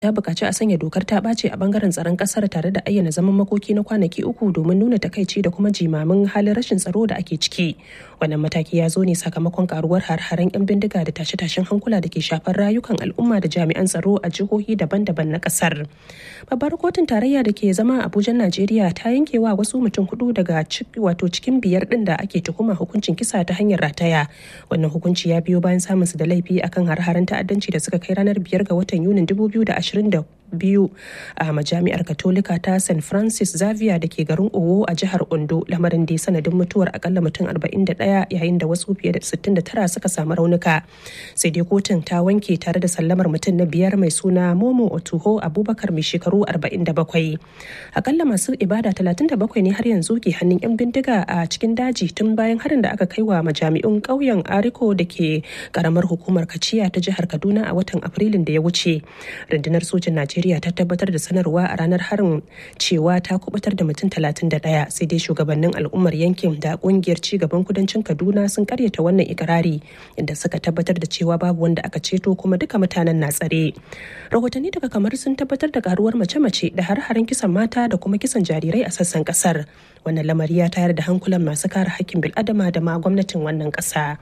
ta buƙaci a sanya dokar ta ɓace a bangaren tsaron ƙasar tare da ayyana zaman makoki na kwanaki uku domin nuna takaici da kuma jimamin halin rashin tsaro da ake ciki wannan mataki ya zo ne sakamakon karuwar har-haren 'yan bindiga da tashe-tashen hankula da ke shafar rayukan al'umma da jami'an tsaro a jihohi daban-daban na ƙasar babbar kotun tarayya da ke zama abuja najeriya ta yanke wa wasu mutum hudu daga wato cikin biyar din da ake tuhuma hukuncin kisa ta hanyar rataya wannan hukunci ya biyo bayan samun su da laifi akan har-haren ta'addanci da suka kai ranar biyar ga watan yunin 2020 biyu a majami'ar katolika ta st francis xavier da ke garin owo a jihar ondo lamarin da ya sanadin mutuwar akalla mutum 41 yayin da wasu fiye da 69 suka samu raunuka sai dai kotun ta wanke tare da sallamar mutum na biyar mai suna momo otuho abubakar mai shekaru 47 akalla masu ibada 37 ne har yanzu ke hannun 'yan bindiga a cikin daji tun bayan harin da aka kai wa majami'un ƙauyen ariko da ke karamar hukumar kaciya ta jihar kaduna a watan afrilun da ya wuce rundunar sojin najeriya Najeriya ta tabbatar da sanarwa a ranar harin cewa ta kubutar da mutum 31 sai dai shugabannin al'ummar yankin da kungiyar cigaban kudancin Kaduna sun karyata wannan ikirari inda suka tabbatar da cewa babu wanda aka ceto kuma duka mutanen na tsare. Rahotanni daga kamar sun tabbatar da karuwar mace-mace da har-haren kisan mata da kuma kisan jarirai a sassan kasar. Wannan lamari ya tayar da hankulan masu kare hakkin bil'adama da ma gwamnatin wannan ƙasa.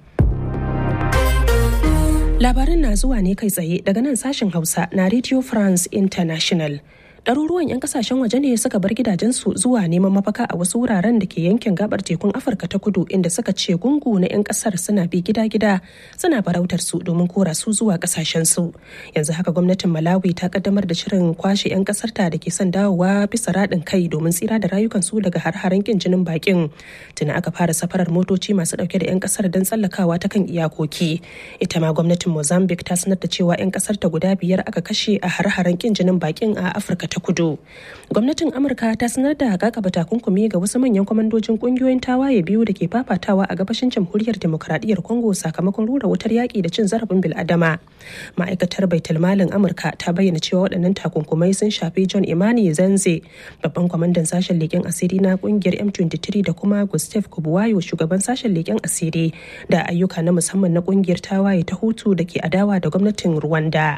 Labarin na zuwa ne kai tsaye daga nan sashen Hausa na Radio France International. ɗaruruwan 'yan kasashen waje ne suka bar gidajensu zuwa neman mafaka a wasu wuraren da ke yankin gabar tekun afirka ta kudu inda suka ce gungu na 'yan kasar suna bi gida-gida suna farautar su domin kora su zuwa kasashen su yanzu haka gwamnatin malawi ta kaddamar da shirin kwashe 'yan kasar ta da ke son dawowa bisa raɗin kai domin tsira da rayukan su daga har-haren kin jinin bakin tuni aka fara safarar motoci masu dauke da 'yan kasar don tsallakawa ta kan iyakoki ita ma gwamnatin mozambique ta sanar da cewa 'yan kasar ta guda biyar aka kashe a har-haren kin jinin bakin a afirka ta kudu gwamnatin amurka ta sanar da kakaba takunkumi ga wasu manyan kwamandojin kungiyoyin tawaye biyu da ke fafatawa a gabashin jamhuriyar demokradiyyar congo sakamakon rura wutar yaƙi da cin zarafin bil'adama ma'aikatar baitulmalin amurka ta bayyana cewa waɗannan takunkumai sun shafi john imani zanze babban kwamandan sashen leƙen asiri na kungiyar m23 da kuma gustav kubuwayo shugaban sashen leƙen asiri da ayyuka na musamman na kungiyar tawaye ta hutu da ke adawa da gwamnatin rwanda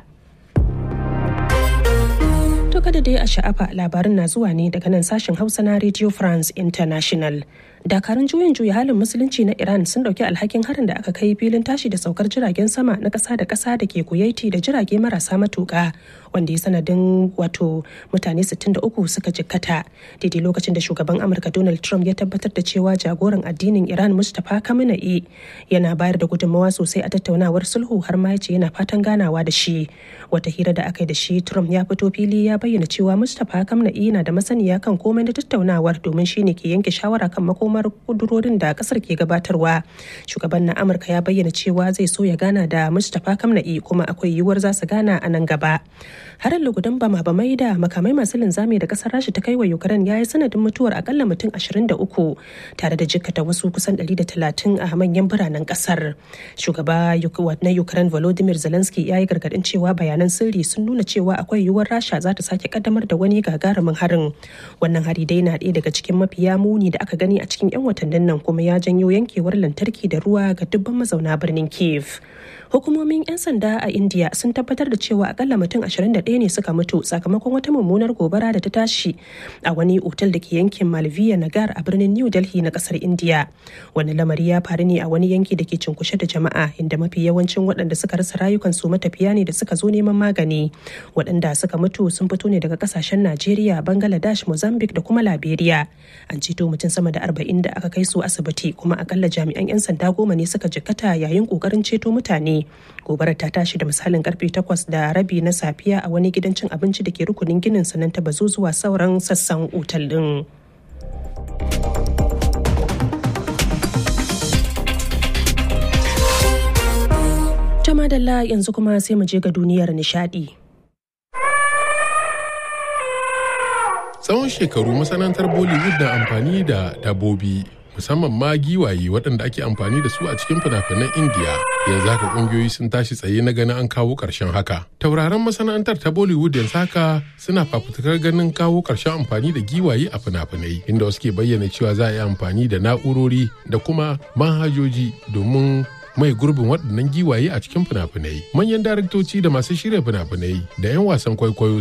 To kada dai a sha'afa labarin na zuwa ne daga nan sashen Hausa na Radio France International. Dakarun juyin juya halin musulunci na Iran sun dauki alhakin harin da aka kai filin tashi da saukar jiragen sama na kasa da kasa da ke Kuwaiti da jirage marasa matuka wanda ya sanadin wato mutane 63 suka jikkata daidai lokacin da shugaban Amurka Donald Trump ya tabbatar da cewa jagoran addinin Iran Mustapha Khamenei yana bayar da gudunmawa sosai a tattaunawar sulhu har ma yace yana fatan ganawa da shi. Wata hira da aka yi da shi Trump ya fito fili ya bayyana cewa Mustapha Khamenei na da masaniya kan komai na tattaunawar domin shine ke yanke shawara kan makomar kudurorin da kasar ke gabatarwa. Shugaban na Amurka ya bayyana cewa zai so ya gana da Mustapha Khamenei kuma akwai yiwuwar za su gana a nan gaba. Harin lugudan bama bamai da makamai masu linzami da kasar Rasha ta kai wa Ukraine ya yi sanadin mutuwar akalla mutum 23 tare da jikkata wasu kusan 130 a manyan biranen kasar. Shugaba na Ukraine Volodymyr Zelensky ya yi gargadin cewa bayanan sirri sun nuna cewa akwai yiwuwar Rasha za ta sake kaddamar da wani gagarumin harin. Wannan hari dai na ɗaya daga cikin mafiya muni da aka gani a cikin 'yan watannin nan kuma ya janyo yankewar lantarki da ruwa ga dubban mazauna birnin Kiev. Hukumomin 'yan sanda a India sun tabbatar da cewa akalla mutum 21 ne suka mutu sakamakon wata mummunar gobara da ta tashi a wani otal da ke yankin Malviya Nagar a birnin New Delhi na kasar India. Wani lamari ya faru ne a wani yanki da ke cunkushe da jama'a inda mafi yawancin waɗanda suka rasa rayukansu matafiya ne da suka zo neman magani. Waɗanda suka mutu sun fito ne daga kasashen Najeriya, Bangladesh, Mozambique da kuma Liberia. An ceto mutum sama da 40 da aka kai su asibiti kuma akalla jami'an 'yan sanda goma ne suka jikkata yayin kokarin ceto mutane. Gobarar ta tashi da misalin karfe 8 da rabi na safiya a wani gidan cin abinci da ke rukunin ginin sanan ta bazu zuwa sauran sassan otal din. Jamadalla yanzu kuma sai mu je ga duniyar nishadi. Tsawon shekaru masana'antar Bollywood na amfani da dabobi musamman ma giwaye waɗanda ake amfani da su a cikin fina-finan indiya yanzu haka ƙungiyoyi sun tashi tsaye na ganin an kawo ƙarshen haka tauraron masana'antar ta bollywood yanzu haka suna fafutukar ganin kawo ƙarshen amfani da giwaye a fina-finai inda wasu ke bayyana cewa za a yi amfani da na'urori da kuma manhajoji domin mai gurbin waɗannan giwaye a cikin fina-finai manyan daraktoci da masu shirya fina-finai da 'yan wasan kwaikwayo